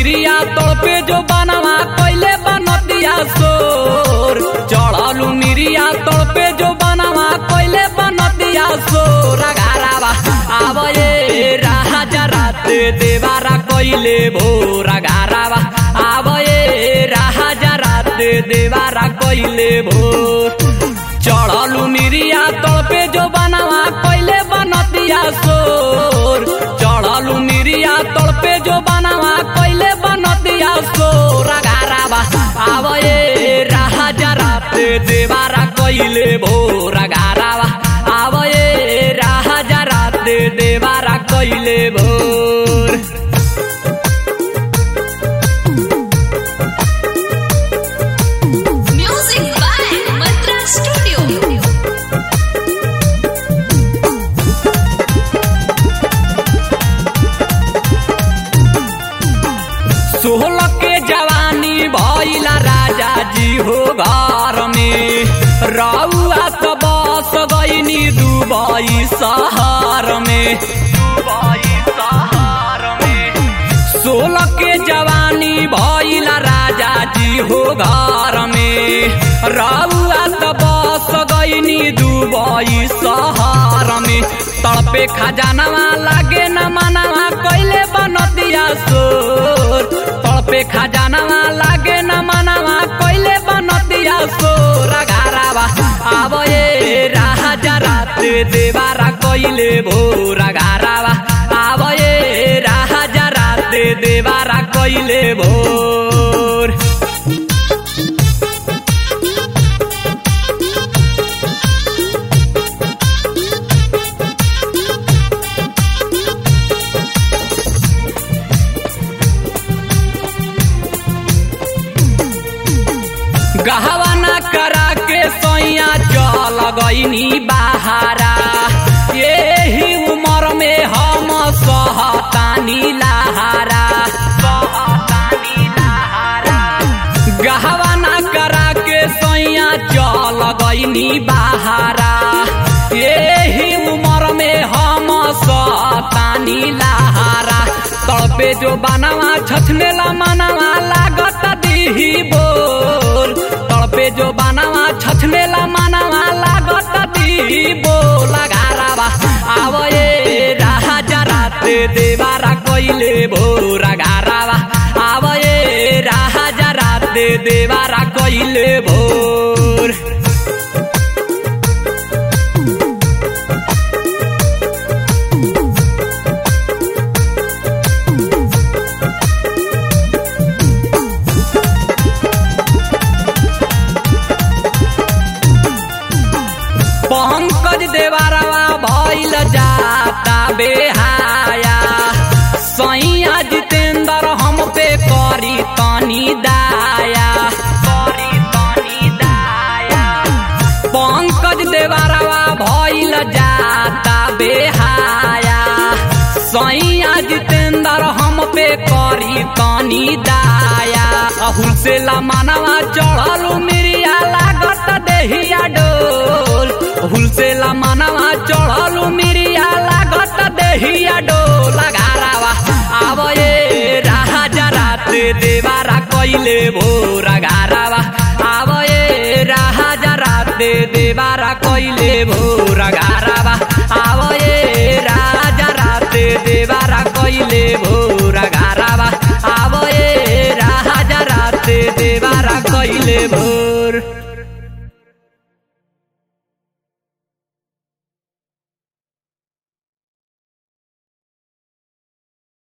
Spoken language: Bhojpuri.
मिरिया तड़पे जो बनवा कैले बनतिया सोर चढ़लू मिरिया तड़पे जो बनवा कैले बनतिया सोर घारावा आब ये राजा राते देवारा कैले भोर घारावा आब ये राजा राते देवारा कैले भोर चढ़लू मिरिया तड़पे जो बनवा कैले बनतिया सोर चढ़लू मिरिया तड़पे जो बनवा कैले बनतिया सोर घारावा आब ये राजा राते देवारा कैले भोर घारावा आब ये राजा राते देवारा कैले भोर Music by Mantra Studio. सोलह के जवानी भइला राजा जी हो घर में रउआ तो बस गईनी दुबई शहर में दुबई शहर में सोलह के जवानी भइला राजा जी हो घर में रउआ तो बस गईनी दुबई शहर में तड़पे खजानवा लागे न मनवा कैले बनतिया सोर तड़पे खजानवा लागे न मनवा कैले बनतिया सोर घारावा आब ये राजा राते देवारा कैले भोर घारावा आब ये राजा राते देवारा कैले भोर गहवाना करा के सैया चल गईनी बहारा यही उम्र में हम सहतानी लहारा सहतानी लहारा गहवाना करा के सैया चल गईनी बहारा यही उम्र में हम सहतानी लहारा तड़पे जो बनवा छछनेला मनवा लागत दीही बोल तड़पे जो बनवा छछनेला मनवा लागत दीही बोल घारावा आब ये राजा राते देवारा कैले भोर घारावा आब ये राजा राते देवारा कैले भोर पंकज देवारवा भइल जाता बेहाया सैया जितेंद्र हम पे करी तनी दाया करी तनी दाया पंकज देवारवा भइल जाता बेहाया सैया जितेंद्र हम पे करी तनी दाया अहुल से लमानवा चढ़लू मिरिया लागत देहिया डोल अहुल से लमानवा चढ़लू मिरिया लागत देहिया डोल घारावा आब ये राजा राते देवारा कैले भोर घारावा आब ये राजा राते देवारा कैले भोर